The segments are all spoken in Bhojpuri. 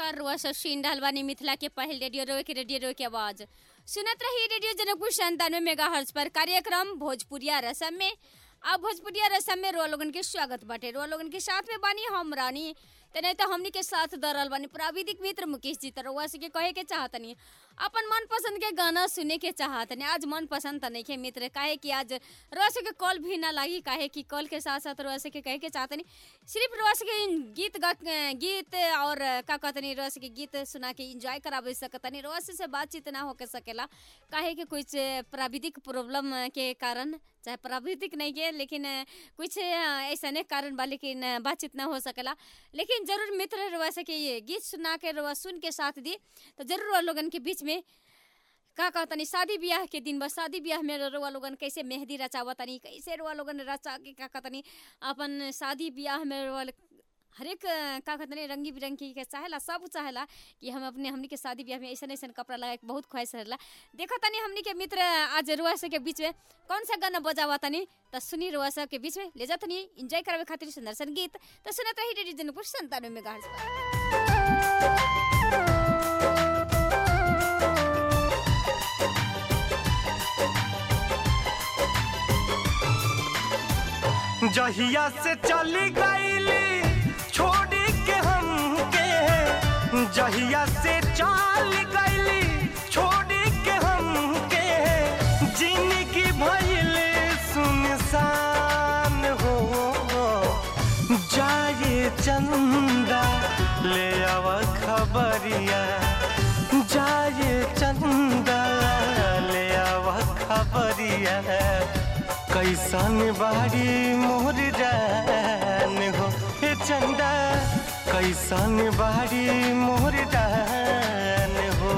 नमस्कार रुआ सब सुन रहल बानी मिथिला के पहल रेडियो रो के रेडियो रो के आवाज सुनत रही रेडियो जनकपुर संतानवे मेगा हर्ज पर कार्यक्रम भोजपुरिया रसम में अब भोजपुरिया रसम में रुआ लोगन के स्वागत बाटे रुआ लोगन के साथ में बानी हम रानी ते नहीं तो हमनी के साथ दरल बानी प्राविधिक मित्र मुकेश जी तो रुआ से के कहे के चाहतनी अपन मन पसंद के गाना सुने के चाहतनी आज मन पसंद त नहीं के मित्र काहे कि आज रुआ से के कॉल भी ना लागी काहे कि कॉल के साथ साथ रुआ से के कहे के चाहतनी सिर्फ रुआ से के गीत गा गीत और का कहतनी रुआ से के गीत सुना के इंजॉय करावे सकतनी रुआ से, से बातचीत ना होके सकेला काहे कि कुछ प्राविधिक प्रॉब्लम के कारण चाहे प्राविधिक नहीं के लेकिन कुछ ऐसा नहीं कारण बा लेकिन बातचीत ना हो सकेला लेकिन जरूर मित्र रुआ से के ये गीत सुना के रुआ सुन के साथ दी तो जरूर रुआ लोगन के बीच में का कहतनी शादी ब्याह के दिन बस शादी ब्याह में रुआ लोगन कैसे मेहंदी रचावतनी कैसे रुआ लोगन रचा के का कहतनी अपन शादी ब्याह में रुआ हरेक का कहते रंगी बिरंगी के चाहेला सब चाहेला कि हम अपने हमनी के शादी ब्याह में ऐसा ऐसा कपड़ा लगा के बहुत ख्वाहिश रहेला देखो तनी हमनी के मित्र आज रुआ से के बीच में कौन सा गाना बजावा तनी तो सुनी रुआ सब के बीच में ले जातनी इंजॉय करावे खातिर सुंदर संगीत तो सुनत रही रेडियो जनकपुर संतानवे में गाड़ जहिया से चली गईली छोड़ी के हमके जहिया से चल गईली छोड़ी के हमके जिंदगी भइल सुनसान हो जाए चंदा ले आव खबरिया जाए चंदा ले आव खबरिया कैसन बाड़ी मोर जान हो हे चंदा कैसन बाड़ी मोर जान हो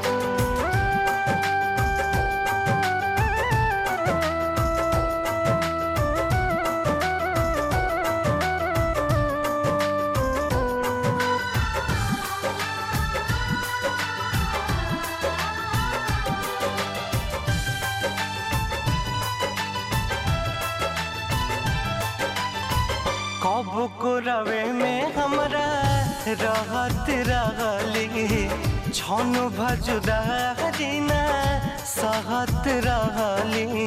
कब को रवे में हमरा रहत रहली छन भजुदा हरिना सहत रहली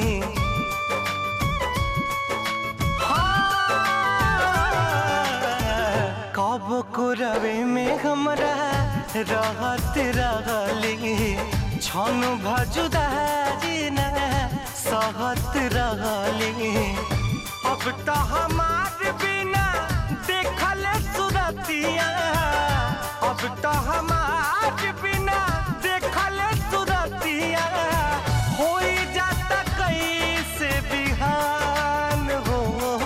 कब को रवे में हमरा रहत रहली छन भजुदा हरिना सहत रहली अब तो हमार बिना देखल सुरतिया अब तो हमार बिना देखल सुरतिया हो जाता कैसे बिहान हो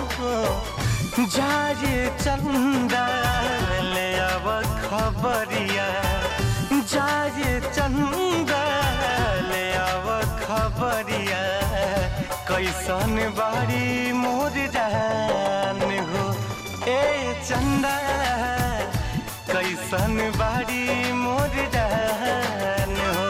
जाए चंदा ले अब खबरिया जाए चंदा ले अब खबरिया कैसन बाड़ी मोर जान हो ए चंदा कैसन बाड़ी मोर जान हो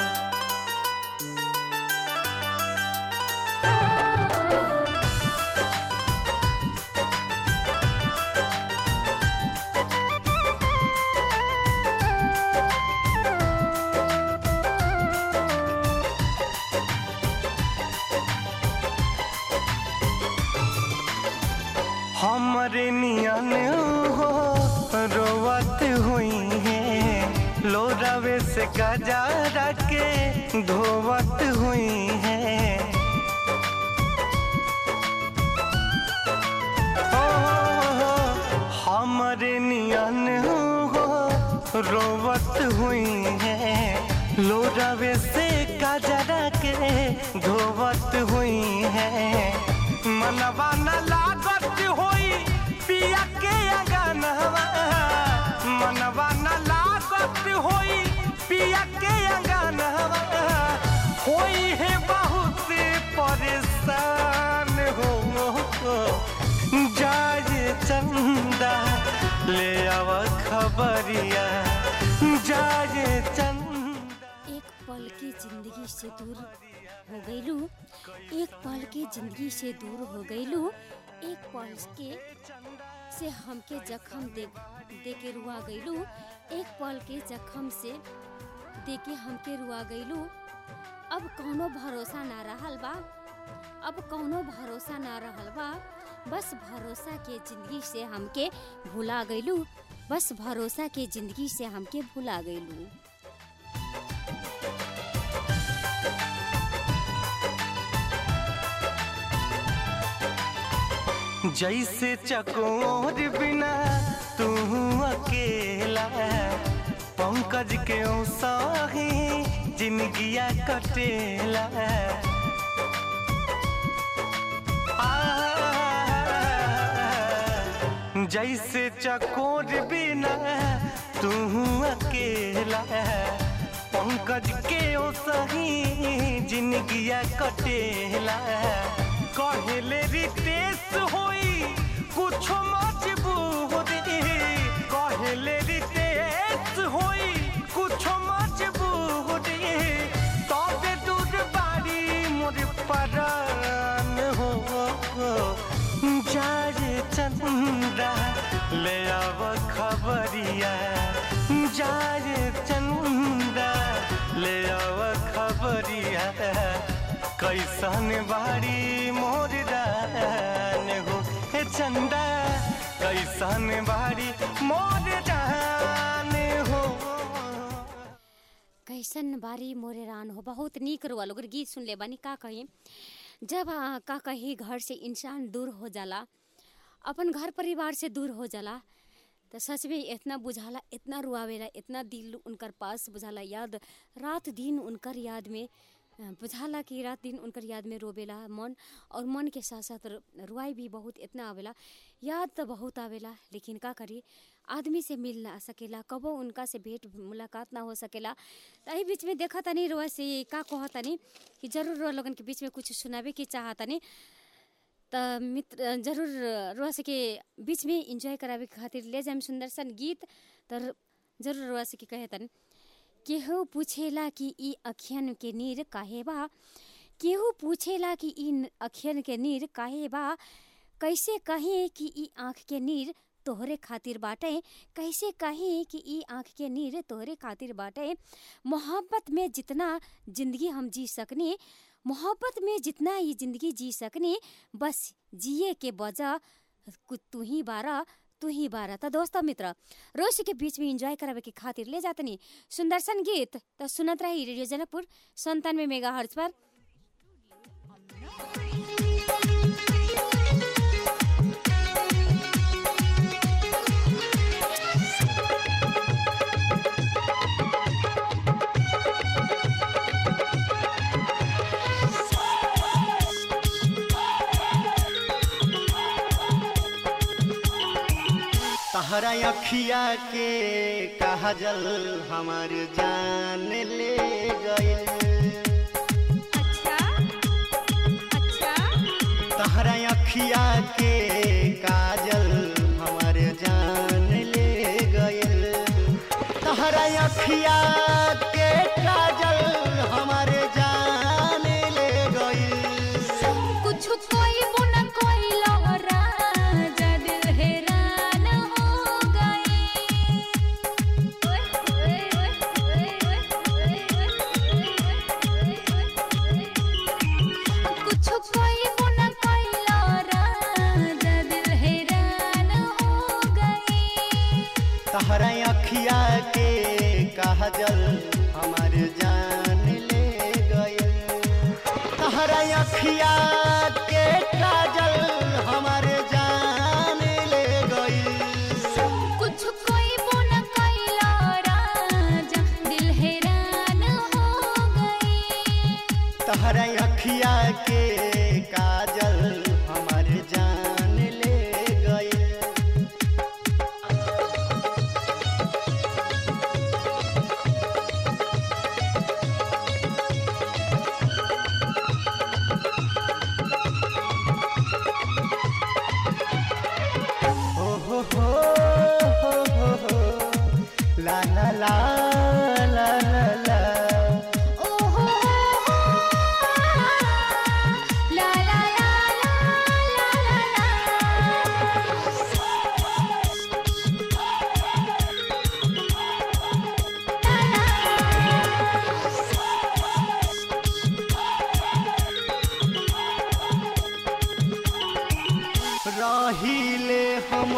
हमरे नियन हो रोवत हुई है लोरावे से गजा के धोवत हुई है ओ, हमरे नियन हो रोवत हुई है लोरावे से गजरा के धोवत हुई है मनवा न लागत होई पिया के अंगनवा मनवा न लागत होई पिया के अंगनवा होई है बहुत परेशान हो जाए चंदा ले आव खबरिया जाए चंदा एक पल की जिंदगी से दूर हो गईलू एक पल की जिंदगी से दूर हो गईलू एक पल के से हमके जखम दे दे के रुआ गईलू एक पल के जखम से दे के हमके रुआ गईलू अब कौनो भरोसा ना रहल बा अब कौनो भरोसा ना रहल बा बस भरोसा के जिंदगी से हमके भुला गईलू बस भरोसा के जिंदगी से हमके भुला गईलू जैसे चकोर बिना तू अकेला पंकज के सही जिंदगिया कटेला आ, जैसे चकोर बिना तू अकेला पंकज के सही जिंदगिया कटेला कहले रितेश होई कुछो मजबूरी कहले रितेश होई कुछो मजबूरी तबे दूर बाड़ी मोर परान हो जाए चंदा ले आव खबरिया जाए चंदा ले आव खबरिया कैसन बाड़ी मोर जान हो हे चंदा कैसन बाड़ी मोर जान हो कैसन बारी मोरे रान हो बहुत नीक रुआ लोग गीत सुन ले बानी का कही जब आ, का कही घर से इंसान दूर हो जाला अपन घर परिवार से दूर हो जाला तो सच में इतना बुझाला इतना रुआवेला इतना दिल उनकर पास बुझाला याद रात दिन उनकर याद में अ, बुझाला कि रात दिन उनकर याद में रोवेला मन और मन के साथ साथ रु- रुआई भी बहुत इतना आवेला याद तो बहुत आवेला लेकिन का करी आदमी से मिल ना सकेला कबो उनका से भेंट मुलाकात ना हो सकेला तो एही बीच में देखा तनी रुआ से का कहा तनी कि जरूर रुआ लोगन के बीच में कुछ सुनावे के चाह तनी त मित्र जरूर रुआ से के बीच में इंजॉय करावे के खातिर ले जाम सुंदर सन गीत तर जरूर रुआ से के कहे तनी केहू पूछेला कि ई अखियन के नीर काहे बा केहू पूछेला कि ई न- अखियन के नीर काहे बा कैसे कहे कि ई आँख के नीर तोहरे खातिर बाटे कैसे कहे कि ई आँख के नीर तोहरे खातिर बाटे मोहब्बत में जितना जिंदगी हम जी सकनी मोहब्बत में जितना ये जिंदगी जी सकनी बस जिए के वजह कु- तू ही बारा तू ही बारा त दोस्त मित्र रोज के बीच में एंजॉय करावे के खातिर ले जातनी सुंदर सन गीत त सुनत रही रेडियो जनकपुर संतानवे मेगा हर्ज पर तहरा अखिया के काजल हमार जान ले गइल अच्छा अच्छा तहरा अखिया के काजल हमार जान ले गइल तहरा अखिया के काजल हमार जान ले गइल कुछ कोई बुन कोई लहरा जद हैरान हो गई कुछ कोई बुन कोई लहरा जद हैरान हो गई तहरा अखिया के काजल हमार जान ले गइल तहरा अखिया के काजल हमार जान ले गइल कुछ कोई बुन कोई लहरा जद दिल हैरान हो गई तहरा अखिया के काजल हमार जान ले गइल हो हो हो हो हो हो ला ला ला ला ला ला ओहो ला ला ला ला ला ला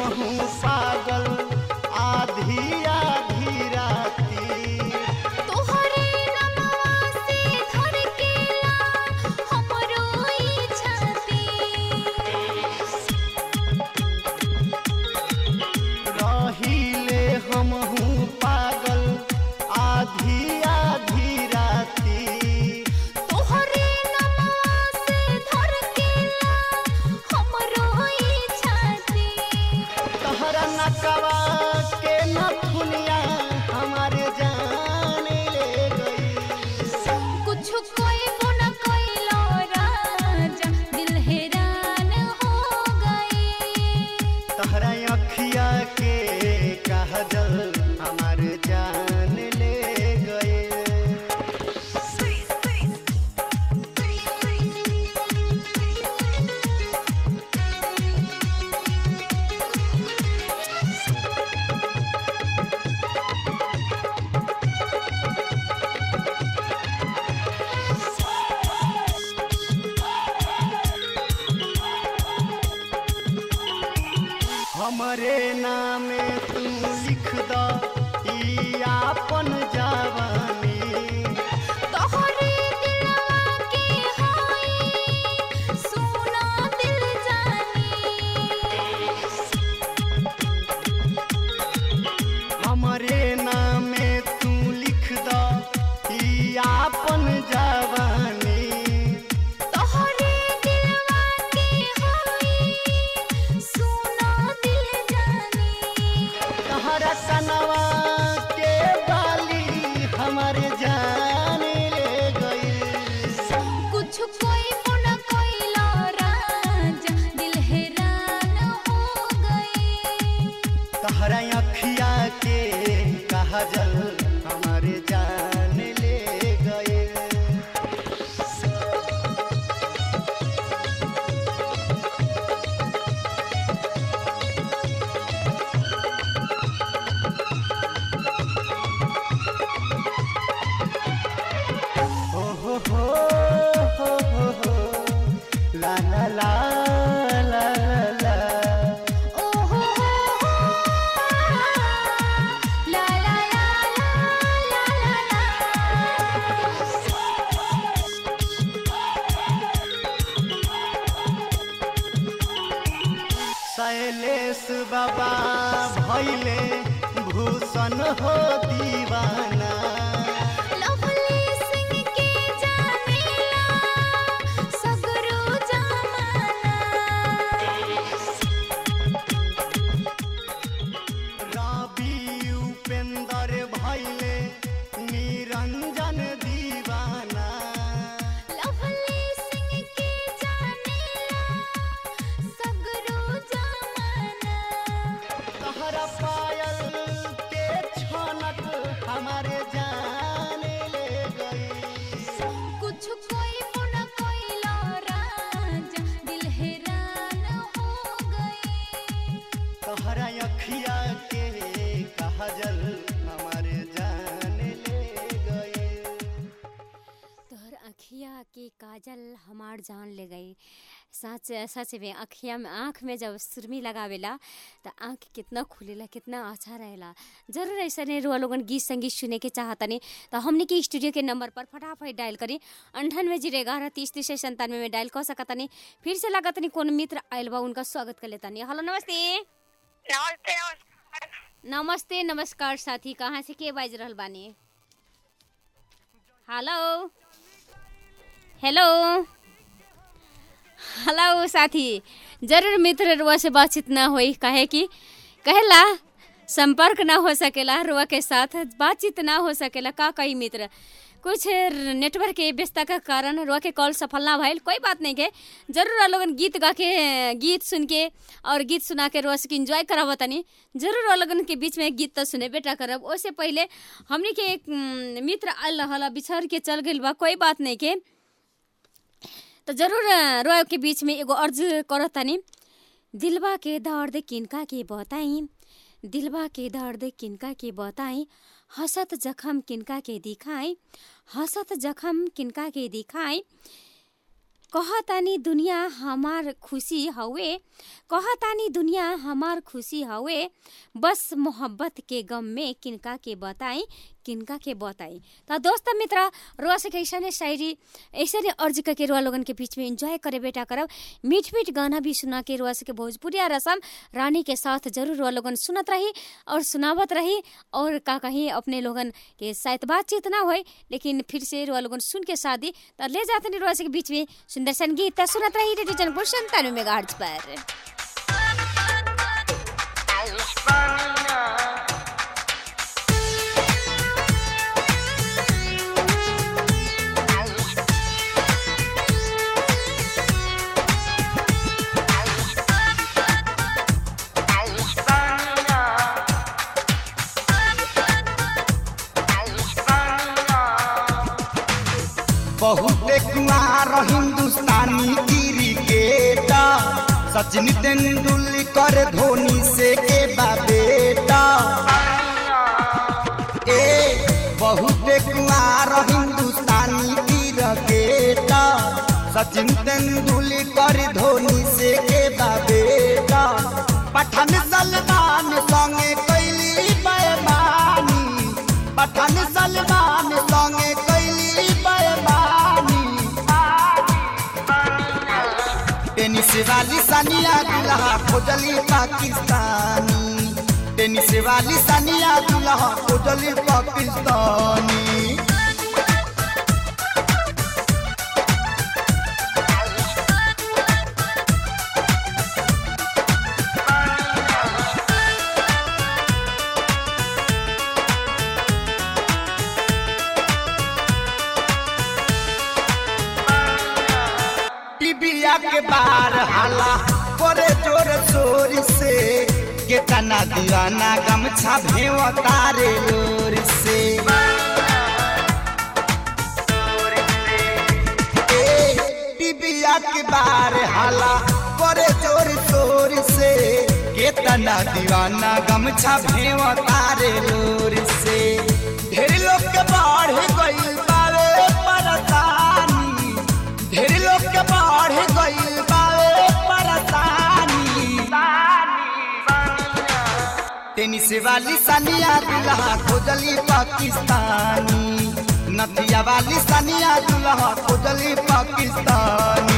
हूँ पागल आधी आधी राती तोहरे नमवा से धड़केला हमरो ई छाती रहिले हम हूँ पागल आधी आधी राती तोहरे नमवा से धड़केला हमरो ई छाती तहरा नकवा के नथुनिया हमारे जान ले गई कुछ कोई न कोइलो राजा दिल हैरान हो गई तहरा अखिया के कहजल हमार जान ले गए हमरे नामे तू लिख द ई आपन जवानी तोहरे दिलवा के हाय सोना दिल जानी हमरे नामे तू लिख द ई आपन जवानी तोहरे दिलवा के हाय सोना दिल जानी तहरा कनवा के बाली हमारे जान ले गई कुछ कोई न कोइलो राजा दिल हैरान हो गई तहरा अखिया के कहजल हमारे जान ले गए हो हो हो हो हो हो ला ला ला ला ला ला ओ हो हो ला ला ला ला ला ला शैलेश बाबा भैले भूषण हो दीवाना लवली सिंह के जानेला सगरो जमाना रवि उपेंद्र भैले निरंजन दीवाना लवली सिंह के जानेला सगरो जमाना तहरा पायल के छनक हमारे जान ले गई कुछ कोई न कोइलो राजा दिल हैरान हो गई तहरा अखिया के कहजल हमारे जान ले गए तोहर अखिया के काजल हमार जान ले गई सच सच में अखिया में आँख में जब सुरमी लगावेला तो आँख कितना खुलेला कितना अच्छा रहेला जरूर ऐसा नहीं रुआ लोगन गीत संगीत सुने के चाहतनी तो हमने के स्टूडियो के नंबर पर फटाफट डायल करी अंठानवे जीरो ग्यारह तीस तीस संतानवे में डायल कर सकतनी फिर से लागतनी कौन मित्र आयल बा उनका स्वागत कर लेतनी हेलो नमस्ते नमस्ते नमस्कार नमस्ते नमस्कार साथी कहाँ से के बाज रहल बानी हेलो हेलो हेलो साथी जरूर मित्र रुआ से बातचीत ना होई काहे कि कहेला संपर्क ना हो सकेला रुआ के साथ बातचीत ना हो सकेला का कही मित्र कुछ नेटवर्क के व्यस्तता का कारण रुआ के कॉल सफल ना भइल कोई बात नहीं के जरूर आप लोगन गीत गा के गीत सुन के और गीत सुना के रुआ के इंजॉय करावत तनी जरूर आप लोगन के बीच में गीत तो सुने बेटा करब उससे पहले हमने के एक उम, मित्र आल रहल बिछड़ के चल गइल बा कोई बात नहीं के तो जरूर रोए के बीच में एगो अर्ज करत तनी दिलबा के दर्द किनका के बताई दिलबा के दर्द किनका के बताई हसत जखम किनका के दिखाई हसत जखम किनका के दिखाई कहतानी दुनिया हमार खुशी हवे कहतानी दुनिया हमार खुशी हवे बस मोहब्बत के गम में किनका के बताई किनका के बताई त दोस्त मित्र रुआ से ऐसा शायरी ऐसे अर्ज करके रुआ लोगन के बीच में एंजॉय करे बेटा करब मीठ मीठ गाना भी सुना के रुआ से के भोजपुरिया रसम रानी के साथ जरूर रुआ लोगन सुनत रही और सुनावत रही और का कहीं अपने लोगन के शायद बातचीत ना होए लेकिन फिर से रुआ लोगन सुन के शादी त ले जाते नहीं रुआ से के बीच में सुंदर संगीत त सुनत रही रेडियो जनपुर संतानवे मेगा पर बहुत कुआर हिंदुस्तानी क्रिकेटर सचिन तेंदुलकर धोनी से के बा बेटा ए बहुत कुआर हिंदुस्तानी क्रिकेटर सचिन तेंदुलकर धोनी से के बा बेटा पठान सलमान संगे कैली बेमानी पठान सलमान संगे कैली बेमानी टेनिस वाली सानिया दुल्हा खोजली पाकिस्तानी टेनिस वाली सानिया दुल्हा खोजली पाकिस्तानी टिबिया के बार हाला करे जोर शोर से केतना दीवाना गमछा भेव तारे लोर से ए, टिबिया के बार हाला करे जोर शोर से केतना दीवाना गमछा भेव तारे लोर से ढेर लोग के बाढ़ गइल बावे परेशानी ढेर लोग के बाढ़ गइल बावे परेशानी टेनिस वाली सानिया दुल्हा खोजली पाकिस्तानी नथिया वाली सानिया दुल्हा खोजली पाकिस्तानी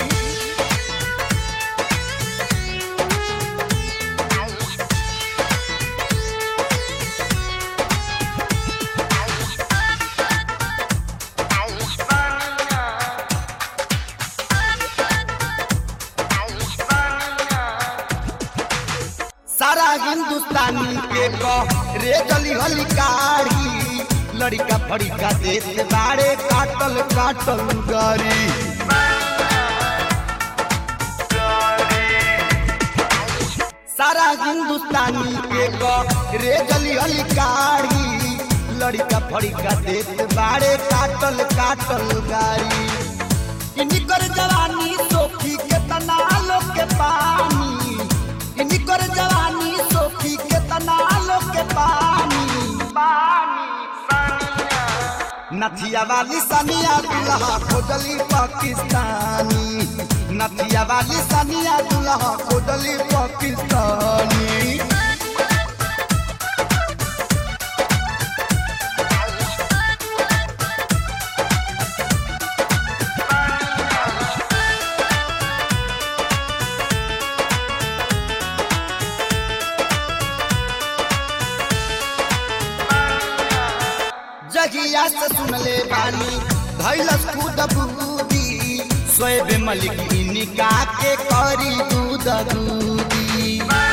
सारा हिंदुस्तानी के कह रे गली हली काढ़ी लड़का फड़िका देत बाड़े काटल काटल गारी सारा हिंदुस्तानी के कह रे गली हली काढ़ी लड़का फड़िका देत बाड़े काटल काटल गारी इनकर जवानी सोखी के तना लोग के पानी इनकर जवानी सोखी के तना लोग के पानी नथिया वाली सनिया दुल्हा खोजली पाकिस्तानी नथिया वाली सनिया दुल्हा खोजली पाकिस्तानी जगिया से सुनले बानी धैलस खुद बूदी सोएब मलिक निका के करी दूध दूदी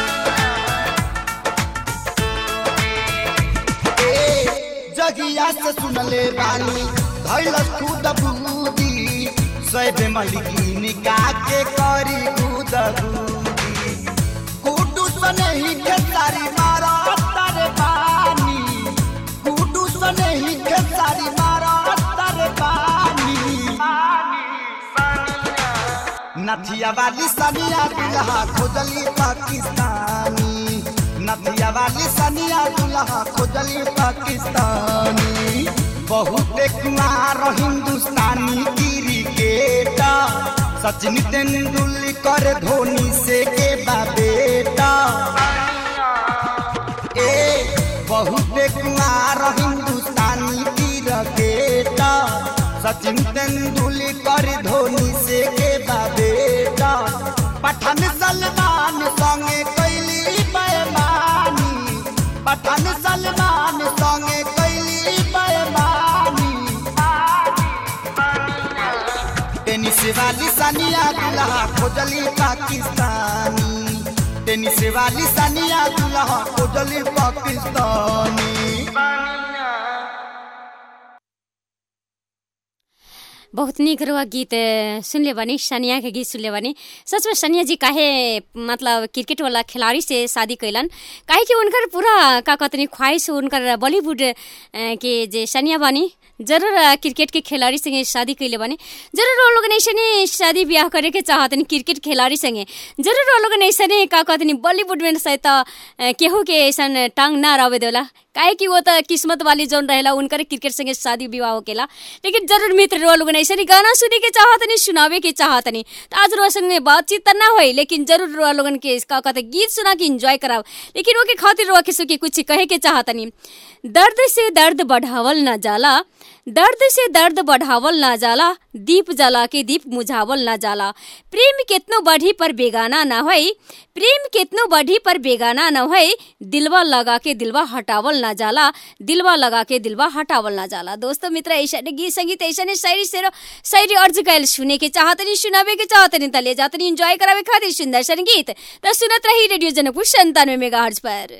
ए जगिया से सुनले बानी धैलस खुद बूदी सोएब मलिक निका के करी दूध दूदी कुटू सनही के सारी मारा तारे पानी कुटू सनही के सारी मारा तारे पानी नथिया वाली सनिया दुल्हा खोजली पाकिस्तानी नथिया वाली सनिया दुल्हा खोजली पाकिस्तानी बहुत कुमार हिंदुस्तानी क्रिकेटर सचिन तेंदुलकर धोनी से के बा बेटा ए बहुत कुमार हिंदुस्तानी क्रिकेट सचिन तेंदुलकर धोनी से के बा बेटा पठान सलमान संगे कैली बेमानी पठान सलमान संगे कैली बेमानी टेनिस वाली सानिया दुल्हा खोजली पाकिस्तानी टेनिस वाली सानिया दुल्हा खोजली पाकिस्तानी बहुत निक रहुआ गीत अ, सुनले बानी सनिया के गीत सुनले बानी सच में सनिया जी काहे मतलब क्रिकेट वाला खिलाड़ी से शादी कैलन काहे कि उनकर पूरा का कहतनी ख्वाहिश उनकर बॉलीवुड अ, के जे सनिया बानी जरूर अ, क्रिकेट के खिलाड़ी संगे शादी कैले बानी जरूर वो लोग ऐसे शादी ब्याह करे के चाहतनी क्रिकेट खिलाड़ी संगे जरूर वो लोग ऐसे का कहतनी बॉलीवुड में शायद अ, केहू के ऐसा टांग ना रहे देला काहे कि वो तो किस्मत वाली जोन रहेला उनकर क्रिकेट संगे शादी विवाह होकेला लेकिन जरूर मित्र रो लोग ऐसे नहीं गाना सुने के चाहतनी सुनावे के चाहतनी तो आज रो संगे बातचीत त ना होई लेकिन जरूर रो लोगन के का कहते गीत सुना के एंजॉय कराव लेकिन वो के खातिर रो के सुके कुछ कहे के चाहतनी दर्द से दर्द बढ़ावल ना जाला दर्द से दर्द बढ़ावल ना जाला दीप जला के दीप मुझावल ना जाला प्रेम केतनो बढ़ी पर बेगाना ना होई प्रेम केतनो बढ़ी पर बेगाना ना होई दिलवा लगा के दिलवा हटावल ना जाला दिलवा लगा के दिलवा हटावल ना जाला दोस्तों मित्र ऐसा गीत संगीत ऐसा शायरी से शायरी अर्ज कैल सुने के चाहतनी सुनावे के चाहतनी तले जातनी एंजॉय करावे खातिर सुंदर संगीत त सुनत रही रेडियो जनकपुर संतानवे मेगा पर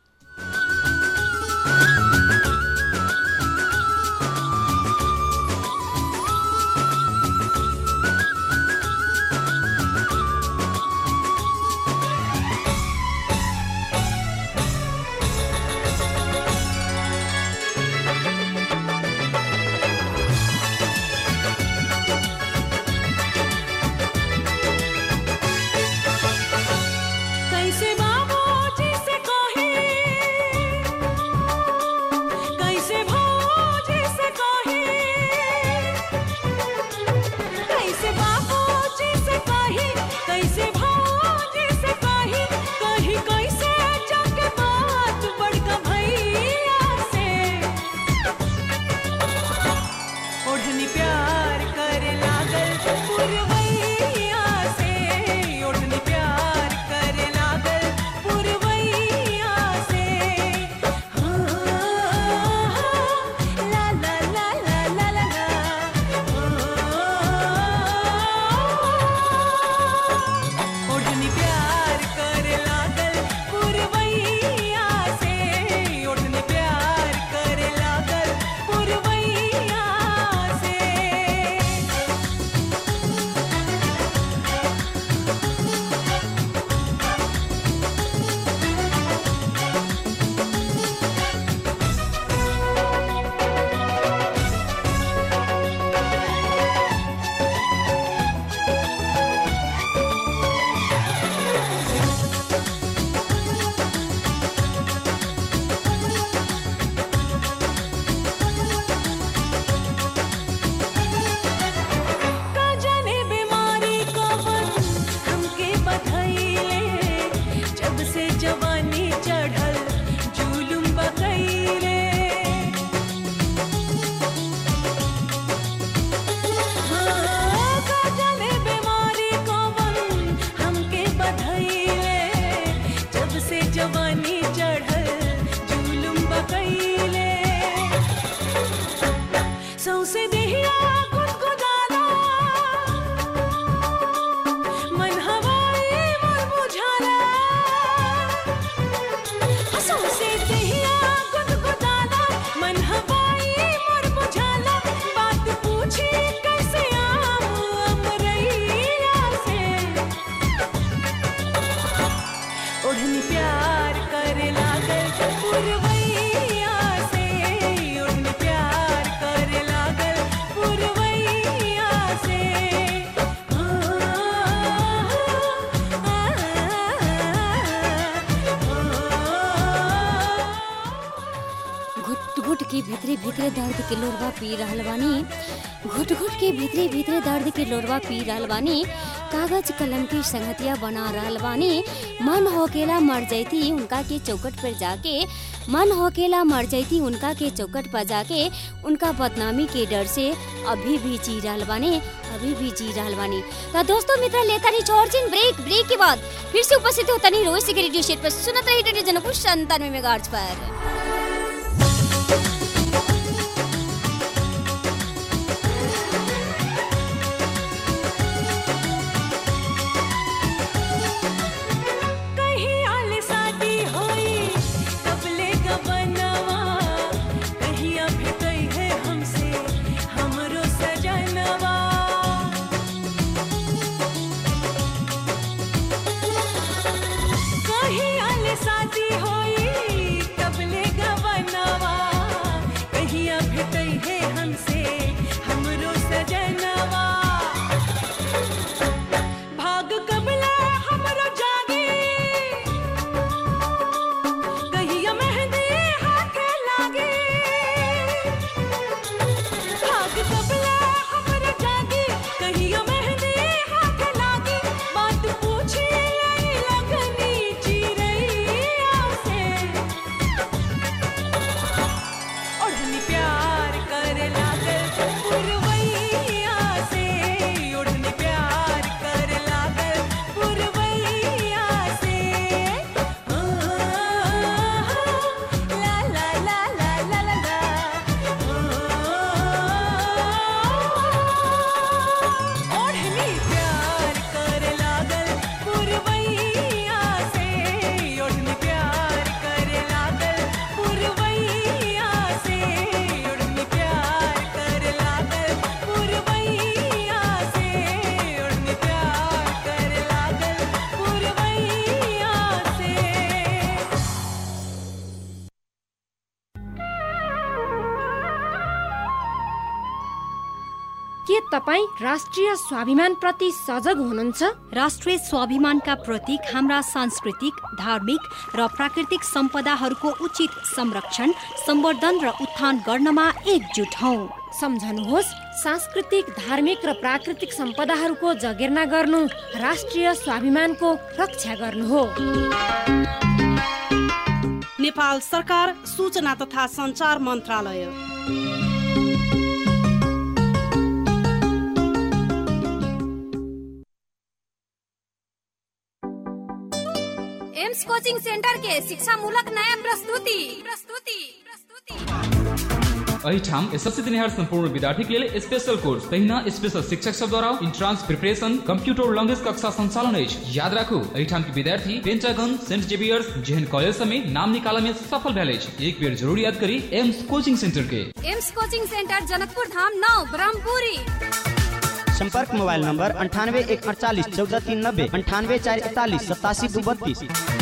कैसे बाबूजी से कहे कैसे भौजी से कहे कैसे बाबूजी से कहे कैसे भौजी से कहे कही कैसे जाके बात बड़का भैया से ओढ़नी प्यार करे लागल पुरवैया से ओढ़नी प्यार करे लागल पुरवैया से हाँ, ला ला ला ला ला ला ला ओढ़नी प्यार करे लागल पुरवैया से ओढ़नी प्यार करे लागल पुरवैया से का जाने बीमारी कवन हमके बधैले जब से जवानी चढ़ल जुलुम बकैले हाँ, का जाने बीमारी कवन हमके बधैले जब से जवानी चढ़ल जुलुम बकैले सौसे देहिया गुदगुदाला मन हवाई मन बुझाला सौसे देहिया गुदगुदाला मन हवाई मन बुझाला बात पूछी कैसे आम अमरैया से ओढ़नी प्यार करे लागल पुरवैया से ओढ़नी प्यार करे लागल भीतरे दर्द के लोरवा पी रहल बानी घुट घुट के भीतरे भीतरे दर्द के लोरवा पी रहल बानी कागज कलम की संगतिया बना रहल बानी मन होकेला मर जैती उनका के चौकट पर जाके मन होकेला मर जैती उनका के चौकट पर जाके उनका बदनामी के डर से अभी भी जी रहल बानी अभी भी जी रहल बानी तो दोस्तों मित्र लेता नहीं छोड़ चिन ब्रेक ब्रेक के बाद फिर से उपस्थित होता नहीं रोज के रेडियो सेट पर सुनत रही रेडियो जनकपुर संतानवे मेगाहर्ट्ज पर कहीं आले शादी होई कबले का बनवा कहीं अभी गई है हमसे हमरो सजनवा कहीं आले शादी होई कबले का बनवा कहीं अभी गई है हमसे हमरो सजनवा भाग कबला हमरो जागे कहिया मेहंदी हाथे लागे भाग कबला हमरो जागे कहिया मेहंदी हाथे लागे बात पूछे लाई लगनी चिरैया से ओढ़नी प्यार करे लागल पुरवैया से ओढ़नी प्यार करे लागल पुरवैया से आ, ला ला ला ला ला ला ला ओढ़नी प्यार करे लागल पुरवैया से ओढ़नी प्यार करे लागल पुरवैया से ओढ़नी प्यार करे लागल पुरवैया से ओढ़नी प्यार करे लागल पुरवैया से के तपाईँ राष्ट्रिय स्वाभिमान प्रति सजग हुनुहुन्छ राष्ट्रिय स्वाभिमानका प्रतीक हाम्रा सांस्कृतिक धार्मिक र प्राकृतिक सम्पदाहरूको उचित संरक्षण सम्वर्धन र उत्थान गर्नमा एकजुट हौ सम्झनुहोस् सांस्कृतिक धार्मिक र प्राकृतिक सम्पदाहरूको जगेर्ना गर्नु राष्ट्रिय स्वाभिमानको रक्षा गर्नु हो नेपाल सरकार सूचना तथा संचार मन्त्रालय एम्स कोचिंग सेंटर के शिक्षा मूलक नया प्रस्तुति प्रस्तुति प्रस्तुति एहिठाम एसएससी दिनिहार सम्पूर्ण विद्यार्थीक लेल स्पेशल कोर्स तहिना स्पेशल शिक्षक सब द्वारा इंट्रांस प्रिपरेशन कंप्यूटर लैंग्वेज कक्षा संचालन अछि याद राखू एहिठाम के विद्यार्थी पेंटागन सेंट जेवियर्स जेहन कॉलेज सब में नाम निकाला में सफल भेल अछि एक बेर जरूर याद करी एम्स कोचिंग सेंटर के Aims coaching centre Janakpur Dham नौ ब्रह्मपुरी संपर्क मोबाइल नंबर अंठानवे एक अड़तालीस चौदह तीन नब्बे अंठानवे चार इकतालीस सतासी दू बत्तीस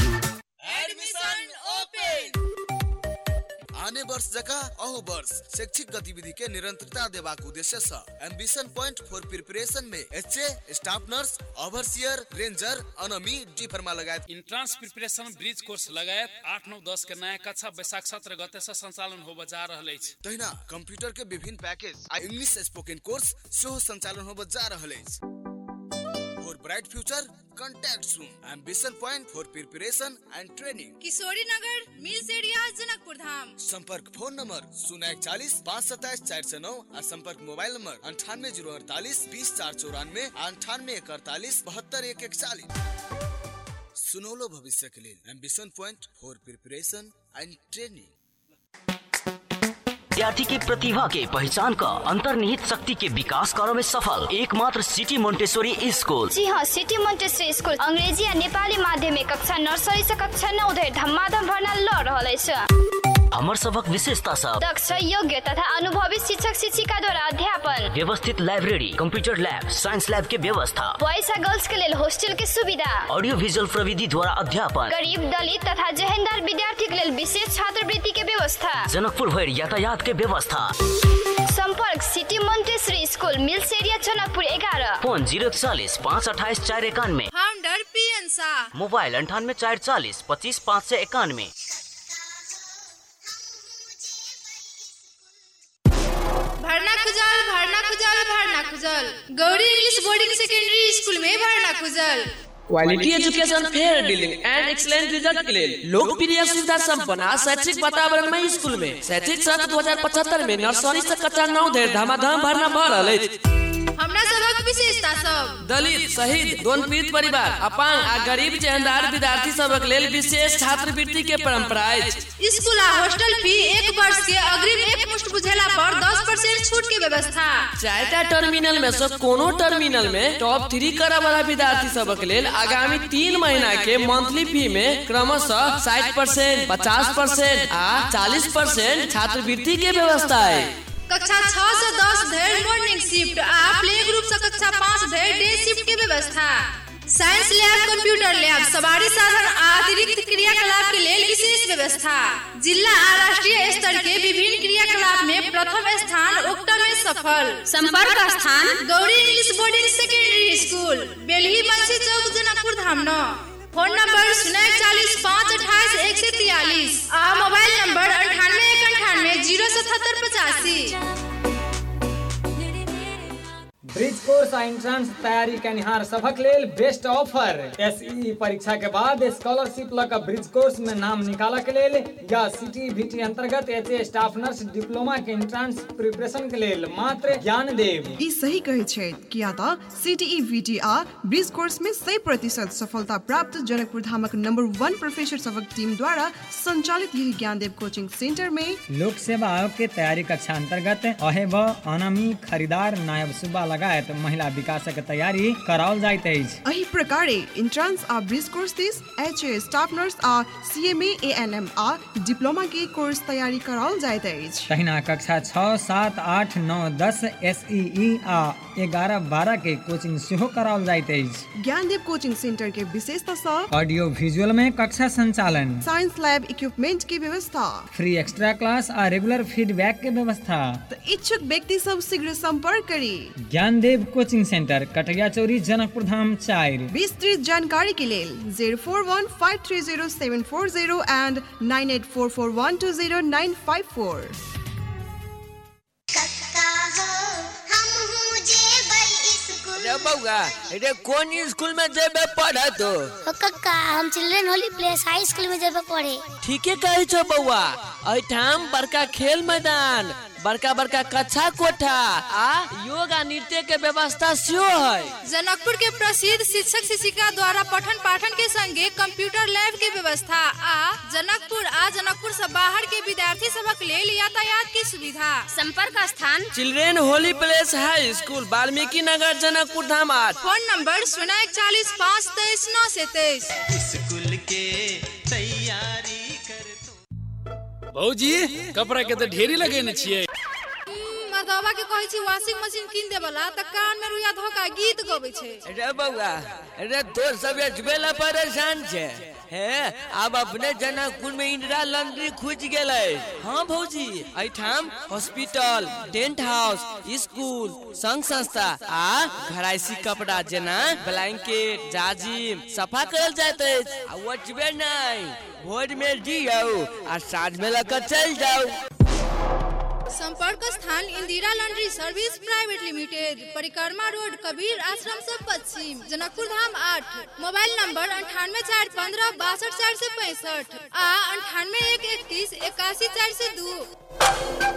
आने वर्ष जका अहू वर्ष शैक्षिक गतिविधि के निरंतरता देबाक उद्देश्य से एम्बिशन पॉइंट फॉर प्रिपरेशन में HA staff nurse overseer ranger ANM D pharma लगायत इंट्रांस प्रिपरेशन ब्रिज कोर्स लगायत आठ नौ दस के नया कक्षा बैसाख सत्र गते से संचालन होबे जा रहल अछि तहिना कंप्यूटर के विभिन्न पैकेज आ इंग्लिश स्पोकन कोर्स सेहो संचालन होबे जा रहल अछि for bright future contact soon ambition point for preparation and training Kishori Nagar mills area Janakpur धाम संपर्क फोन नंबर शून्य इकचालीस पाँच सत्ताईस चार सौ नौ और संपर्क मोबाइल नंबर अंठानवे जीरो अड़तालीस बीस चार चौरानवे अंठानवे एक अड़तालीस बहत्तर एक इकचालीस सुनौलो भविष्य के लिए ambition point for preparation and training विद्यार्थी की प्रतिभा के पहचान का अंतर्निहित शक्ति के विकास करो में सफल एकमात्र सिटी मोन्टेश्वरी स्कूल जी हाँ सिटी मोन्टेसरी स्कुल अंग्रेजी आ नेपाली माध्यमिक कक्षा नर्सरी से कक्षा नौ धरि धमाधम भर्ना ल रहल अछि हमर सबक विशेषता सब दक्ष योग्य तथा अनुभवी शिक्षक शिक्षिका द्वारा अध्यापन व्यवस्थित library computer lab science lab के व्यवस्था बॉयज आ गर्ल्स के लेल हॉस्टल के सुविधा ऑडियो विजुअल प्रविधि द्वारा अध्यापन गरीब दलित तथा जेहेंदार विद्यार्थी के लेल विशेष छात्रवृत्ति के व्यवस्था जनकपुर भरि यातायात के व्यवस्था संपर्क city Montessori school mills area Janakpur एघार फोन जीरो चालीस पाँच अठाइस चार इक्यानवे फाउंडर पीएन शाह मोबाइल अंठानवे चार चालीस पच्चीस पाँच सौ इक्यानवे भरना खुजल भरना खुजल भरना खुजल Gauri English boarding secondary school में भरना खुजल quality education fair dealing and excellent result के लिए लोकप्रिय सुविधा संपन्न आ शैक्षिक वातावरण में स्कूल में शैक्षिक सत्र दो हजार पचहत्तर में नर्सरी से कक्षा नौ धरि धमाधम भरना भर रहल अछि हमरा सबक विशेषता सब दलित शहीद दोन पीड़ित परिवार अपांग आ गरीब चेहनदार विद्यार्थी सबक लेल विशेष छात्रवृत्ति के परंपरा अछि स्कूल आ हॉस्टल फी एक वर्ष के अग्रिम एक मुश्त बुझेला पर दस परसेंट छूट के व्यवस्था चारिटा टर्मिनल में से कोनो टर्मिनल में टॉप थ्री करऽ वाला विद्यार्थी सबक लेल आगामी तीन महीना के मंथली फी में क्रमशः साठ परसेंट पचास परसेंट आ चालीस परसेंट छात्रवृत्ति के व्यवस्था है कक्षा छह से दस धरि मॉर्निंग शिफ्ट आ प्ले ग्रुप से कक्षा पाँच धरि डे शिफ्ट के व्यवस्था साइंस लैब कंप्यूटर लैब सवारी साधन आ अतिरिक्त क्रियाकलाप के लेल विशेष व्यवस्था जिला आ राष्ट्रीय स्तर के विभिन्न क्रियाकलाप में प्रथम स्थान उक्त में सफल संपर्क स्थान Gauri English boarding secondary school Belhi Bansi चौक जनकपुर धाम नौ फोन नंबर शून्य चालीस पाँच अठाईस एक सौ तियालीस आ मोबाइल नंबर अंठानवे एक अंठानवे जीरो सतहत्तर पचासी ब्रिज कोर्स आ एंट्रांस तैयारी कनिहार सभक लेल बेस्ट ऑफर एसई परीक्षा के बाद स्कॉलरशिप लऽ कऽ ब्रिज कोर्स में नाम निकालऽ के लेल या सिटी बीटी अंतर्गत एच स्टाफ नर्स डिप्लोमा के एंट्रांस प्रिपरेशन के लेल मात्र ज्ञान देव ई सही कहै छै किया तऽ सीटीई वीटी आ ब्रिज कोर्स में 100 प्रतिशत सफलता प्राप्त जनकपुर धामक नंबर वन प्रोफेसर सभक टीम द्वारा संचालित यही ज्ञानदेव कोचिंग सेंटर में लोक सेवा आयोग के तैयारी कक्षा अंतर्गत अहेब अनामी खरीदार नायब सुब्बा लगायत महिला विकासक तैयारी कराओल जाइत अछि एही प्रकारे इंट्रांस आ ब्रिज कोर्स दिस एच ए स्टाफ नर्स आ सीएमए एएनएम आ डिप्लोमा के कोर्स तैयारी कराओल जाइत अछि तहिना कक्षा छः सात आठ नौ दस एस आ एगारह बारह के कोचिंग सेहो कराओल जाइत अछि ज्ञानदेव कोचिंग सेंटर के विशेषता सब ऑडियो विजुअल में कक्षा संचालन साइंस लैब इक्विपमेंट की व्यवस्था फ्री एक्स्ट्रा क्लास आ रेगुलर फीडबैक के व्यवस्था तो इच्छुक व्यक्ति सब शीघ्र संपर्क करी ज्ञानदेव कोचिंग सेंटर कटैया चौरी जनकपुर धाम चारि विस्तृत जानकारी के लेल zero four one five three zero seven four zero and nine eight four four one two zero nine five four रे बउआ रे कौन स्कूल में जेबे पढ़े तो ओ कक्का हम children holy place high school में जेबे पढ़े ठीके कहै छो बउआ एठाम बड़का खेल मैदान बड़का बड़का कक्षा कोठा आ योगा नृत्य के व्यवस्था सेहो है जनकपुर के प्रसिद्ध शिक्षक शिक्षिका द्वारा पठन पाठन के संगे कंप्यूटर लैब के व्यवस्था आ जनकपुर आ जनकपुर से बाहर के विद्यार्थी सबक लेल यातायात की सुविधा संपर्क स्थान children holy place high school Valmiki Nagar Janakpur धाम आठ फोन नंबर शून्य इकतालीस पाँच तेईस नौ से तेईस स्कूल के तैयारी कर भौजी कपड़ा के तो ढेरी लगेने छियै मदवा के कहै छी वॉशिंग मशीन कीन देबला त कान में रुइया धोका गीत गबै छै रे बउआ रे तो सब एजबेला परेशान छे हे अब अपने जनकपुर में इंदिरा लॉन्ड्री खुज गेलै हाँ भौजी एठाम हॉस्पिटल टेंट हाउस स्कूल संघ संस्था आ घराइसी कपड़ा जेना ब्लैंकेट जाजिम सफा करल जाइत अछि आ ओतबे नहीं भोर में दियौ आ साँझ में लकर चल जाओ संपर्क स्थान Indira laundry service private limited Parikrama road Kabir Ashram से पश्चिम जनकपुर धाम आठ मोबाइल नंबर अंठानवे चार पंद्रह बासठ चार से पैंसठ आ अंठानवे एक इकतीस इक्यासी चार से दू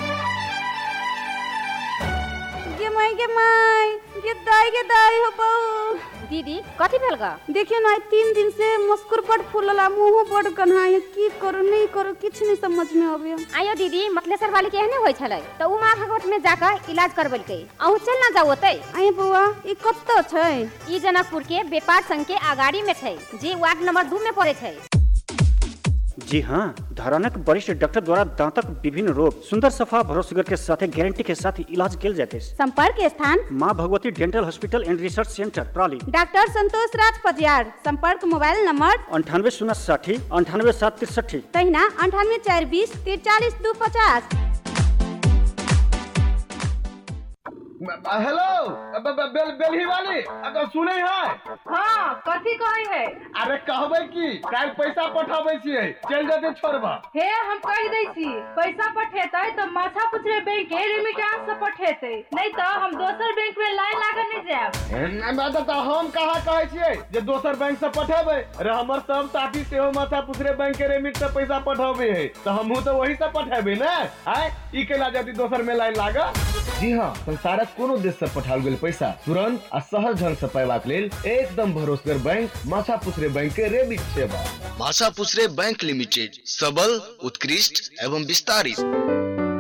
गे माई गे माई गे दाई गे दाई हो बहू दीदी कथी भेल गा देखियो ना तीन दिन से मस्कुर बड़ फूलला मुंह बड़ कन्हाई की करू नहीं करू किछ नहीं समझ में आवे आयो दीदी मतलेसर वाली के एहने होय छलै त उ मां भगवत में जाकर इलाज करबलकै अहू चल ना जाओ ओतै आइ बउआ ई कत्तो छै ई जनकपुर के व्यापार संघ के अगाड़ी में छै जे वार्ड नंबर 2 में पड़े छै जी हाँ धरानक वरिष्ठ डॉक्टर द्वारा दांतक विभिन्न रोग सुंदर सफा भरोसेगर के साथ गारंटी के साथ इलाज किया जाते हैं संपर्क स्थान Maa Bhagwati dental hospital and research centre प्राली डॉक्टर संतोष राज पजियार संपर्क मोबाइल नंबर अंठानवे शून्य साठी अंठानवे सात तिरसठी तहिना अंठानवे चार बीस तिरचालीस दू पचास हेलो ब- ब- बेल बेलही वाली अगर सुने है हाँ कथी कहे है अरे कहबै की काल पैसा पठाबै छियै चल जेतै छोड़बा हे हम कह दै छी पैसा पठेतै तो माथा पुछरे बैंक के रेमिटेंस से पठेतै नहीं तो हम दोसर बैंक में लाइन लागल नहीं जाएब नहि तऽ तऽ हम कहाँ कहै छियै जे दोसर बैंक से पठेबै अरे हमर सब साथी सेहो माथा पुछरे बैंक के रेमिट से पैसा पठाबै है तऽ हमहूँ तऽ वही से पठेबै ने आय ई केला जल्दी दोसर में लाइन लागल जी हाँ संसारक कोनो देश से पठाओल गेल पैसा तुरंत आ सहज ढंग से पयबाक लेल एकदम भरोसेगर बैंक माथा पुछरे बैंक के रेमिट सेवा भाषा पुसरे बैंक लिमिटेड सबल उत्कृष्ट एवं विस्तारित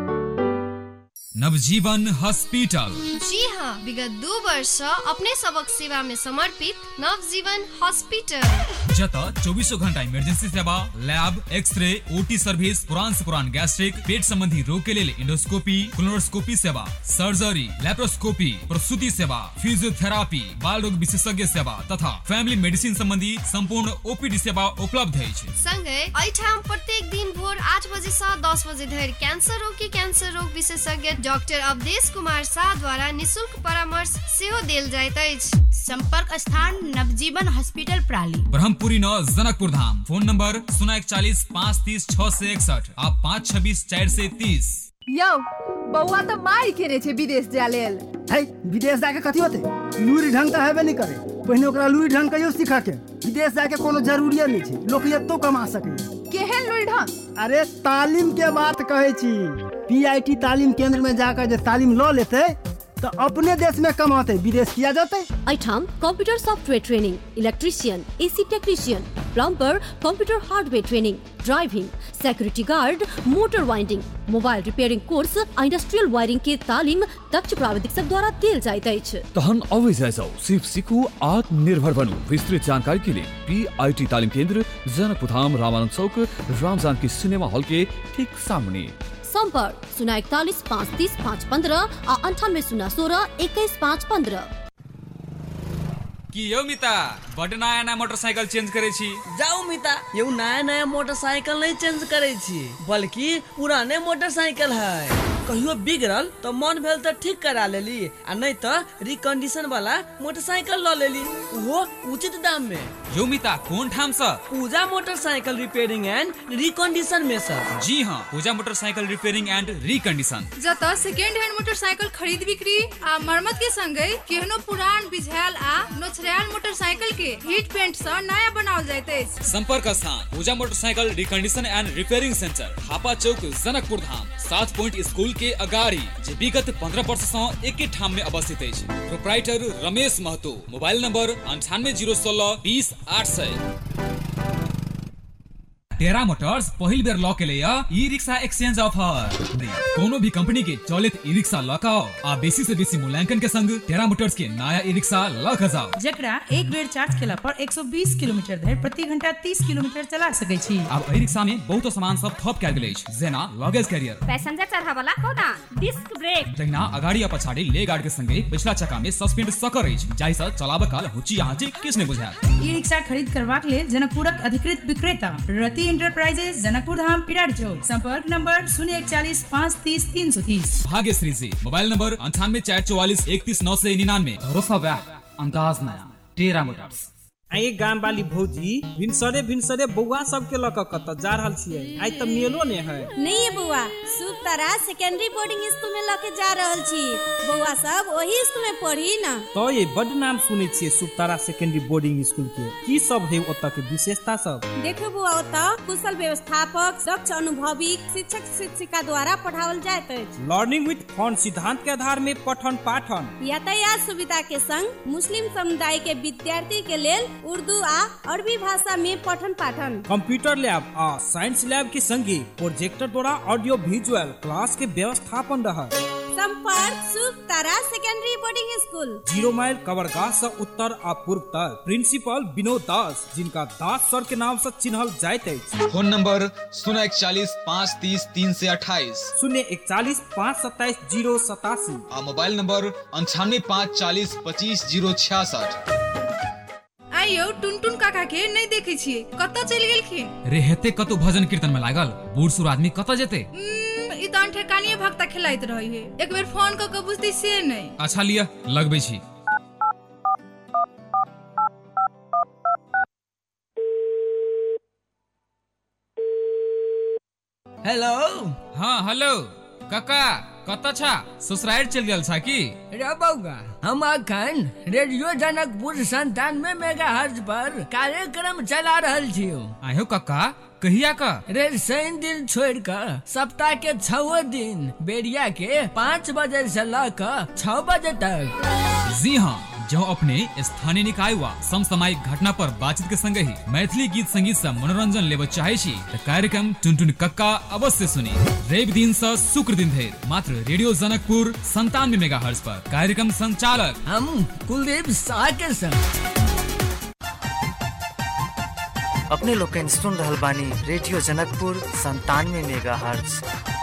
नवजीवन हॉस्पिटल जी हाँ विगत दू वर्ष सँ अपने सबक सेवा में समर्पित नवजीवन हॉस्पिटल जत चौबीसों घंटा इमरजेंसी सेवा लैब एक्सरे ओटी सर्विस पुरान से पुरान गैस्ट्रिक पेट संबंधी रोग के लिए इंडोस्कोपी क्लोनोस्कोपी सेवा सर्जरी लेप्रोस्कोपी प्रसूति सेवा फिजियोथेरापी बाल रोग विशेषज्ञ सेवा तथा फैमिली मेडिसिन संबंधी संपूर्ण ओपीडी सेवा उपलब्ध अछि संगे एहिठाम प्रत्येक दिन भोर आठ बजे से दस बजे धरि कैंसर रोग के कैंसर रोग विशेषज्ञ डॉक्टर अवधेश कुमार शाह द्वारा निशुल्क परामर्श सेहो देल जाइत अछि संपर्क स्थान नवजीवन हॉस्पिटल प्राली ब्रह्मपुरी नौ जनकपुर धाम फोन नंबर शून्य इकचालीस पाँच तीस छह से इकसठ आ पाँच छब्बीस चार से तीस यौ बौआ तऽ मारि केने छै विदेश जाय लेल है विदेश जाके कथी होते लूरी ढंग तऽ हेबे नहीं करे पहिने ओकरा लूरी ढंग कहियो सीखऽ के विदेश जाके कोनो जरूरिये नहीं छै लोक एतो कमा सकै केहन लुरि ढंग अरे तालीम के बात कहै छी पीआईटी तालीम केंद्र में जाकर जे तालीम लऽ लेते तो अपने देश में कमाते विदेश किया जाते ऐठाम computer software training electrician AC technician plumber computer hardware training driving security guard motor winding mobile repairing course आ इंडस्ट्रियल वायरिंग के तालीम दक्ष प्राविधिक सब द्वारा देल जाइत अछि तहन अवै जाओ सिर्फ सीखू आत्मनिर्भर बनू विस्तृत जानकारी के लिए पी आई टी तालीम केंद्र जनकपुर धाम रामानंद चौक रामजानकी सिनेमा हॉल के ठीक सामने संपर्क शून्य इकतालीस पाँच तीस पाँच पंद्रह आ अंठानवे शून्य सोलह इक्कीस पाँच पंद्रह की यौ मिता बड नया नया मोटरसाइकिल चेंज करे छी जाऊ मिता यौ नया नया मोटरसाइकिल नहीं चेंज करे छी बल्कि पुराने मोटरसाइकिल है कहियो बिगड़ल तो मन भेल तो ठीक करा लेली आ नहीं तो रिकंडीशन वाला मोटरसाइकिल ल लेली वो उचित दाम में यौ मिता कोन ठाम से Puja motorcycle repairing and recondition में सर जी हाँ Puja motorcycle repairing and recondition जत सेकेंड हैंड मोटरसाइकिल खरीद बिक्री आ मरम्मत के संगे केहनो पुरान बिझायल आ नोचरायल मोटरसाइकिल के हीट पेंट से नया बनाओल जाइत अछि संपर्क स्थान Puja motorcycle recondition and repairing centre Hapa Chowk Janakpur Dham सात पॉइंट स्कूल के अगाड़ी जे विगत पंद्रह वर्ष से एक ठाम में अवस्थित अछि proprietor Ramesh Mahato mobile number अंठानवे जीरो सोलह बीस आठ सौ टेरा मोटर्स पहिल बेर लऽ के लिए ई रिक्शा एक्सचेंज ऑफर कोनो भी कंपनी के चलित ई रिक्शा लऽ के आओ आ बेसी से बेसी मूल्यांकन के संग टेरा मोटर्स के नया ई रिक्शा लऽ के जाओ जकरा एक बेर चार्ज केला पर 120 किलोमीटर धरि प्रति घंटा 30 किलोमीटर चला सकै छी आब एहि रिक्शा में बहुत सामान सब थप कयल गेल अछि जेना लगेज कैरियर पैसेंजर चढ़ावला खोदान डिस्क ब्रेक तहिना अगाड़ी आ पछाड़ी ले गार्ड के संगे पिछला चक्का में सस्पेंड सकर अछि जाहि सँ चलाबऽ काल हुची आँची किछु नहि बुझायत ई रिक्शा खरीद करबाक लेल जनकपुरक अधिकृत विक्रेता रति इंटरप्राइजेज जनकपुर धाम पिराड चौक संपर्क नंबर शून्य इकचालीस पाँच तीस तीन सौ तीस भाग्यश्री जी मोबाइल नंबर अंठानवे चार चौवालीस इकतीस नौ से निन्यानवे भरोसा बैक अंदाज नया टेरा मोटर्स आइ गाम वाली भौजी भिनसरे भिनसरे बौआ सबके लऽ कऽ कतऽ जा रहल छियै आइ तऽ मेलो ने है नहीं है बउआ शुभ तारा सेकेंडरी बोर्डिंग स्कूल में लके जा रहल छी बउआ सब वही स्कूल में पढ़ी ना तो ये बड नाम सुनै छियै सुतारा सेकेंडरी बोर्डिंग स्कूल के की सब है ओतऽ के विशेषता सब देखो बुआ ओतऽ कुशल व्यवस्थापक दक्ष अनुभवी शिक्षक शिक्षिका द्वारा पढ़ावल जाइत अछि लर्निंग विथ फन सिद्धांत के आधार में पठन पाठन यातायात सुविधा के संग मुस्लिम समुदाय के विद्यार्थी के लेल उर्दू आ अरबी भाषा में पठन पाठन कंप्यूटर लैब आ साइंस लैब के संगे प्रोजेक्टर द्वारा ऑडियो विजुअल क्लास के व्यवस्थापन रहा संपर्क Shubh Tara secondary boarding school zero mile कवरगाह से उत्तर आ पूर्व तक प्रिंसिपल विनोद दास जिनका दास सर के नाम से चिन्हल जाइत अछि फोन नंबर शून्य इकचालीस पाँच तीस तीन से अट्ठाईस शून्य इकचालीस पाँच सत्ताईस जीरो सतासी आ मोबाइल नंबर अंठानवे पाँच चालीस पच्चीस जीरो छियासठ आइयो टुनटुन काका के नहीं देखे छियै कतऽ चलि गेलखिन रे हेते कतौ भजन कीर्तन में लागल बूढ़ सूढ़ आदमी कतऽ जेते उम्म, ई तो ठेकानिए भक्ता खिलाइत रही है एक बेर फोन क के बुझती से नहीं अच्छा लिया लगबै छी हेलो हाँ हेलो काका कतऽ छा ससुराल चल गेल छा की रे बौआ हम अखन रेडियो जनकपुर संतानवे मेगा हर्ज पर कार्यक्रम चला रहल छी आयो काका कहिया का रे शनि दिन छोड़ कर सप्ताह के छओ दिन बेरिया के पाँच बजे से ल कर छह बजे तक जी हाँ जो अपने स्थानीय निकाय वा समसामयिक घटना पर बातचीत के संग ही मैथिली गीत संगीत से मनोरंजन लेब चाहे छी त कार्यक्रम टुनटुन कक्का अवश्य सुनी रवि दिन से शुक्र दिन धरि मात्र रेडियो जनकपुर संतानवे मेगा हर्ज पर कार्यक्रम संचालक हम कुलदीप शाह के संग अपने लोकन सुन रहल बानी रेडियो जनकपुर संतानवे मेगा हर्ज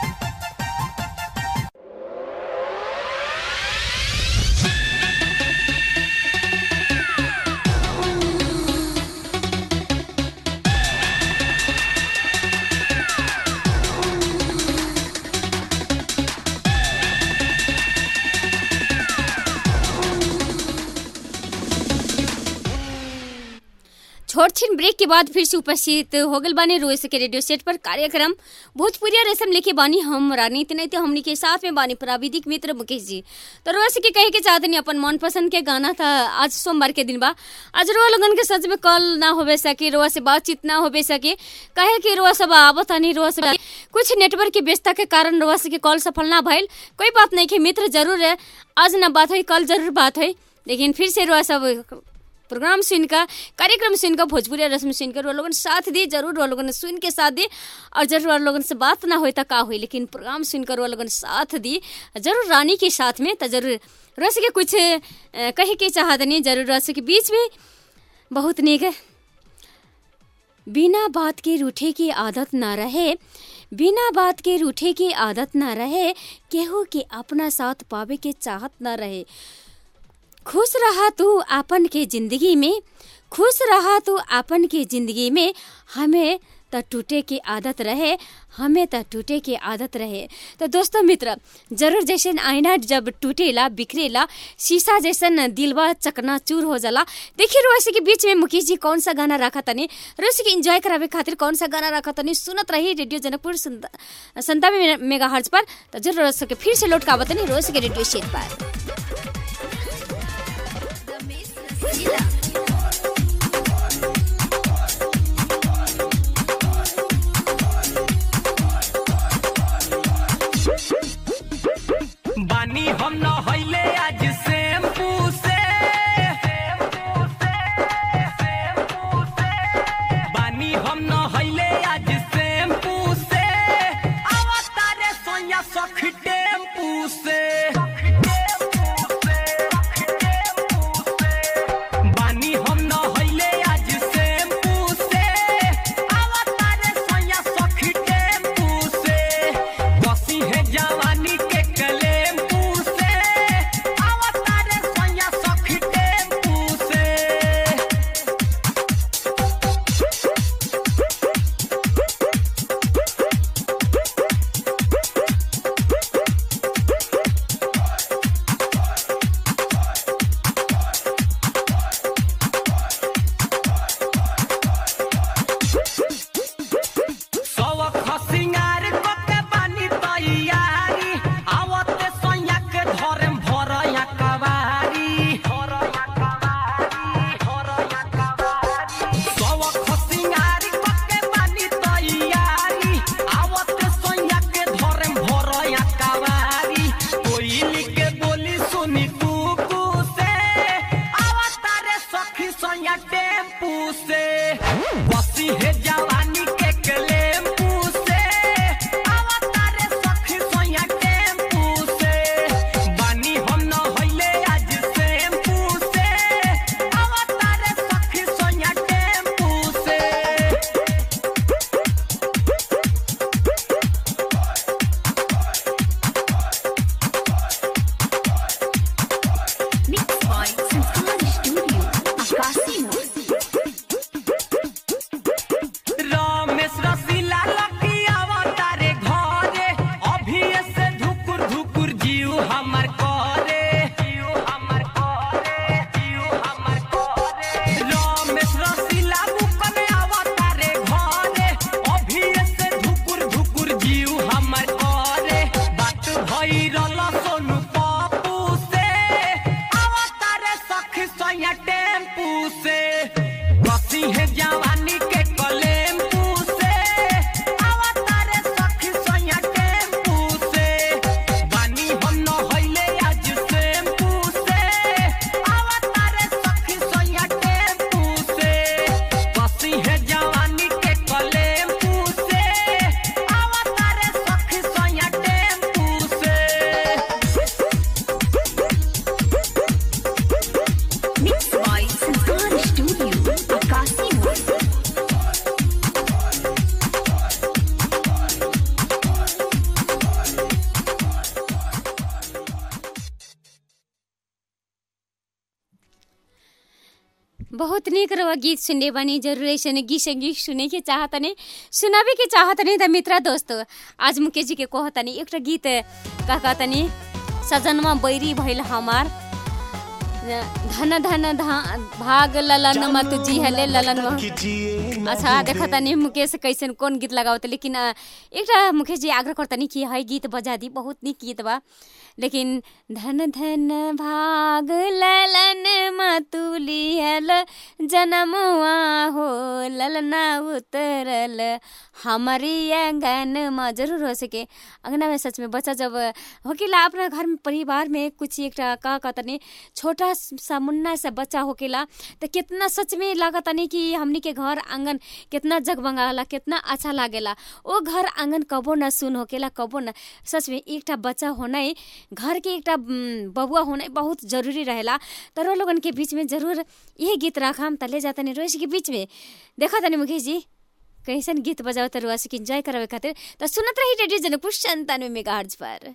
छोट छिन ब्रेक के बाद फिर से उपस्थित हो गल बानी रोज के रेडियो सेट पर कार्यक्रम भोजपुरिया रसम लेके बानी हम रानीति नहीं तो हमनी के साथ में बानी प्राविधिक मित्र मुकेश जी तो रोज के कहे के चाहते नहीं अपन मनपसंद के गाना था आज सोमवार के दिन बा आज रोआ लगन के सच में कल ना होबे सके रोआ से बातचीत ना होबे सके कहे कि रोआ सब आवत नहीं रोआ से कुछ नेटवर्क की व्यस्तता के कारण रोआ से के कॉल सफल ना भइल कोई बात नहीं के मित्र जरूर है आज ना बात हुई कल जरूर बात हुई लेकिन फिर से रोआ सब प्रोग्राम सुन का कार्यक्रम सुन का भोजपुरी रस्म सुन कर लोगन साथ दी जरूर वो लोगन सुन के साथ दी और जरूर वो लोगन से बात ना हो तो का हुई लेकिन प्रोग्राम सुन कर वो लोगन साथ दी जरूर रानी के साथ में तो जरूर रस के कुछ कहे के चाहत नहीं जरूर रस के बीच में बहुत निक है बिना बात के रूठे की आदत ना रहे बिना बात के रूठे की आदत ना रहे केहू के अपना साथ पावे के चाहत ना रहे खुश रहा तू आपन के जिंदगी में खुश रहा तू आपन के जिंदगी में हमें त टूटे की आदत रहे हमें त टूटे की आदत रहे तो दोस्तों मित्र जरूर जैसे आईना जब टूटेला बिखरेला शीशा जैसन दिलवा चकना चूर हो जाला देखिए रोसी के बीच में मुकेश जी कौन सा गाना रखा तनी रोसी के एंजॉय करावे खातिर कौन सा गाना रखा तनी सुनत रही रेडियो जनकपुर संतानवे मेगा हर्ज पर तो जरूर रोज के फिर से लौट का बतानी रोज के रेडियो शेट पर बानी हम न हईले आज शैम्पू से बानी हम न हईले आज शैम्पू से आवता रे सोया सख टेम्पू से बानी हम न हईले आज शैम्पू से आवता रे सोया सख टेम्पू से बसी है जवानी के कलेम्पू से बोला सोनू पापू से अवतारे सखी सोया टेम्पू से बसी है जवानी के कलेम्पू से अवतारे सखी सोया टेम्पू से बानी हम न होइले आज सेम्पू से अवतारे सखी सोया टेम्पू से बसी है जवानी के कलेम्पू से अवतारे सखी सोया टेम्पू से Mix by Sanskar Studio, Akasi Mall. बहुत निक रवा गीत सुनने बानी जरूर ऐसे गीत संगीत सुने के चाहतनी सुनावे के चाहतनी त मित्र दोस्त आज मुकेश जी के कहतनी एक गीत का कहतनी सजनमा बैरी भइल हमार धन धन धा- भाग ललन मत जी हले ललन मह- अच्छा देखा तनी मुकेश कैसन कौन गीत लगावत लेकिन अ, एकटा मुकेश जी आग्रह करतनी कि है गीत बजा दी बहुत निक गीत बा लेकिन धन धन भाग ललन मतुलियल जनमुआ हो ललना उतरल हमारी आंगन में जरूर हो सके अंगना में सच में बच्चा जब होकेला अपना घर में परिवार में कुछ एक का कहतनी छोटा सा मुन्ना सा बच्चा होकेला तो कितना सच में लागतनी कि हमनी के घर आंगन कितना जगमगाला कितना अच्छा लागेला ओ घर आंगन कबो न सुन होकेला कबो न सच में एकटा बच्चा होना घर के एकटा उम, बबुआ होना बहुत जरूरी रहेला तर वो लोगन के बीच में जरूर यही गीत रखम त ले जाता नहीं रोज के बीच में देखा तनी मुकेश जी कैसन गीत बजाओ त रुआ से इंजॉय करावे खातिर त सुनत रही रेडियो जनकपुर संतानवे मेगा पर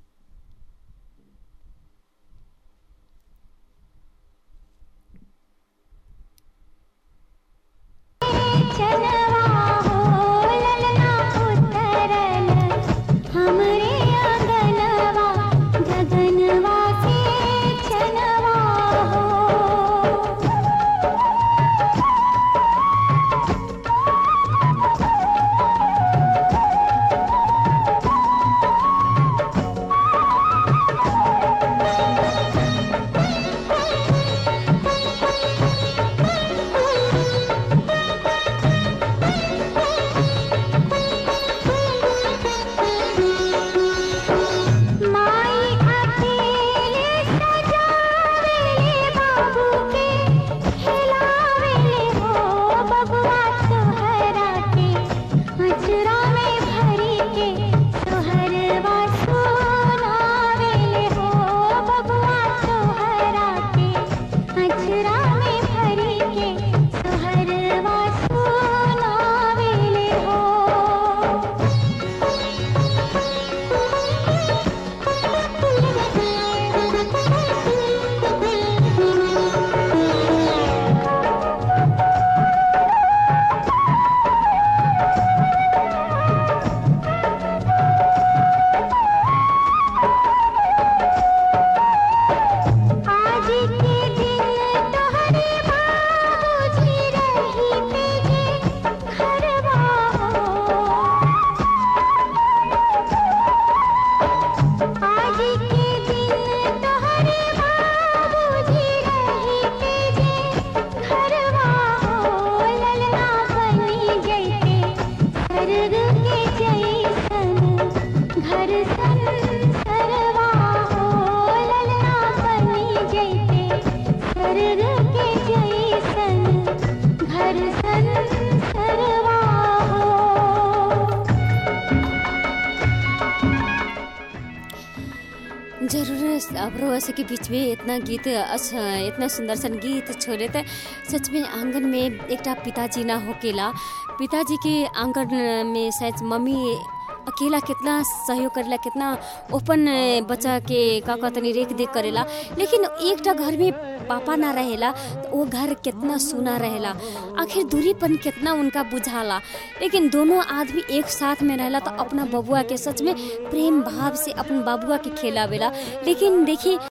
हमरे आंगनवा गगनवा से चनवा हो माई अकेले सजावेले बाबू के खिलावेले हो बबुआ सोहरा के अचरा में भरी के सोहरवा सुनावेले हो बबुआ सोहरा के अचरा में भरी के सोहरवा सुनावेले हो आज के दिन तोहरे बाबूजी रही तेजे घरवा हो आज के दिन तोहरे बाबूजी रही तेजे घरवा हो ललना बनी जैते स्वर्ग के जैसन घर संसरवा हो ललना बनी जैते स्वर्ग के जैसन घर संसरवा हो जरूर अब रोसे के बीच में इतना गीत अच्छा इतना सुंदर सन गीत छोड़े थे सच में आंगन में एकटा पिताजी ना होकेला पिताजी के आंगन में शायद मम्मी अकेला कितना सहयोग करेला कितना ओपन बच्चा के का कहतनी रेख देख करेला लेकिन एकटा घर में पापा ना रहेला तो वो घर कितना सुना रहेला आखिर दूरीपन कितना उनका बुझाला लेकिन दोनों आदमी एक साथ में रहेला तो अपना बबुआ के सच में प्रेम भाव से अपन बबुआ के खेलावेला लेकिन देखिए